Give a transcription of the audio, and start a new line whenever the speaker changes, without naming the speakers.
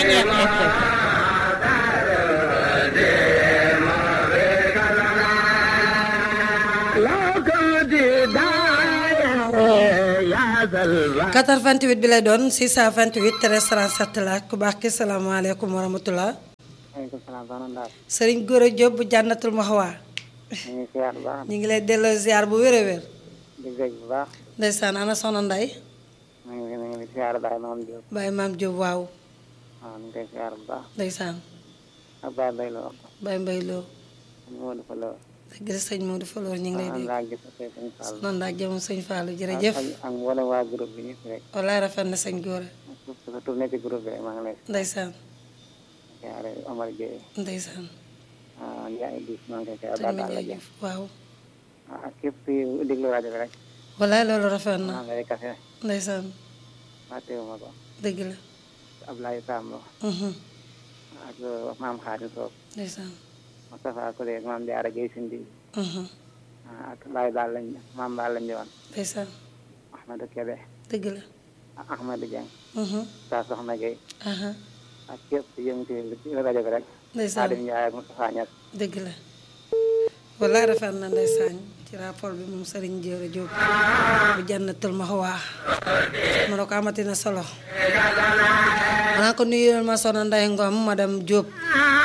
Ceeñeer FM quatre-vingt-huit bi lay doon 628 13 37 la ku baax ki salaamaaleykum wa rahmatullah
maaleykum salaam soxna Ndao.
Sëriñ Gora Diop bu jànnatul Mahwa
ñu ngi siyaar bu baax
ñu ngi lay delloo ziar bu wér a wér
di bég bu baax.
ndeysaan ana soxna Nday
ñu ngi ñu ngi siyaar Baye Maam Diop.
Baye Maam Diop waaw
waaw ñu ngi koy siyaar bu baax.
ndeysaan
ak Baye Mbaye Lo.
Baye Mbay Lo
moo dafa Lo.
dëgg la sëñ Modou Falor ñu ngi lay
am
dégg
naa gis ak sëñ Fall.
noonu daal jëm sëñ Fallou jërëjëf
ak ak mboolem waa groupe bi ñëpp rek.
walaay rafet na sëñ Gora
surtout surtout nekk ci groupe bi rek maa ngi lay
ndeysaan
siyaare Omar Gueye.
ndeysaan
ah Ndiaye Diouf maa ngi koy siyaar
sëñ
baax
ma
daal la
jëf waaw
ah ak képp kuy déglu rajo bi rek.
walaay loolu rafet na
maa ngi lay kase.
ndeysaan
fàttewuma ko.
dëgg la
Ablaye Samb.
mhm
ak maam Xaadim Sow.
ndeysaan
Moustapha Kole maam Diarra Gueye Sindi.
mhm
ah ak Baye Baal lañ maam Baal lañ ñëwoon.
ndeysaan
Ahmadou Kébé.
dëgg la
ak Ahmadou Dieng.
mhm
saa soxna Gueye.
aha
ak képp ku yëngu ci rajo bi rek.
ndeysaan
Xaadim Ndiaye ak Moustapha Niass.
dëgg la walaay rafet na ndeysaan ci rapport bi moom Serigne Gora Diop bu jànnatul Mahwa ma ne ko amati na solo. xanaa ko nuyuwal ma soxna Ndeye Ngom madame Diop